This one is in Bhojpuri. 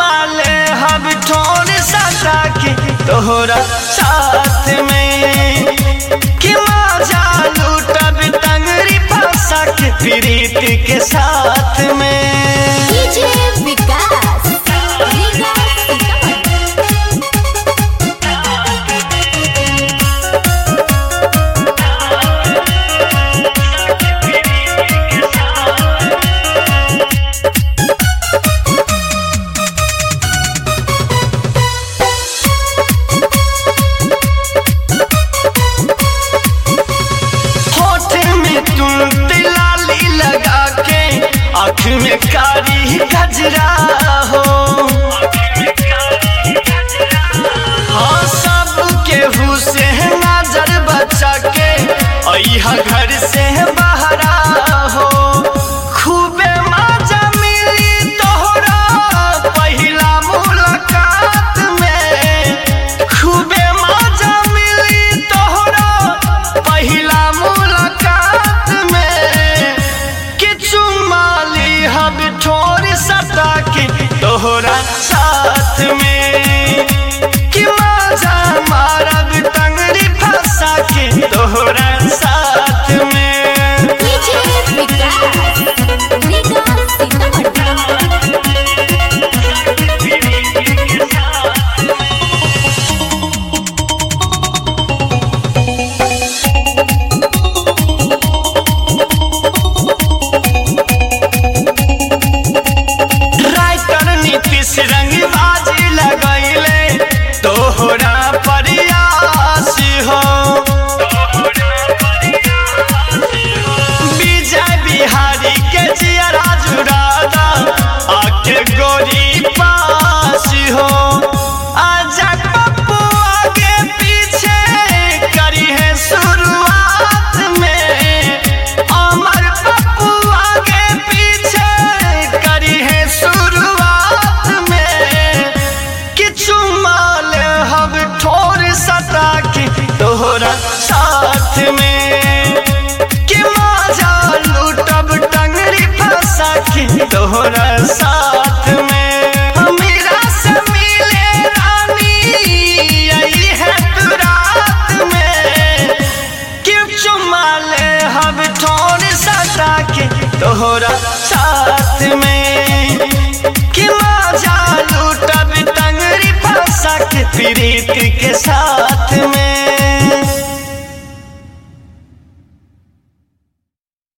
चुमा ले हम ठोर सटा के तोहरा साथ में कि मजा लूटब टंगरी फंसा के प्रीति के साथ में डीजे विकास रीगा सीतामढ़ी होठ में तुम तिलाली लगा के आँख में कारी गजरा हो हाँ सब केहू से नजर बचा के अइहा घर से बहरा हो खूबे मजा मिली तोहरा पहिला मुलाकात में खूबे मजा मिली तोहरा पहिला मुलाकात में कि चुमाली हम ठोर सटा के तोहरा साथ में कि मजा मारब टंगड़ी फंसा के तोहरा साथ में डीजे विकास रीगा सीतामढ़ी राइटर नीतीश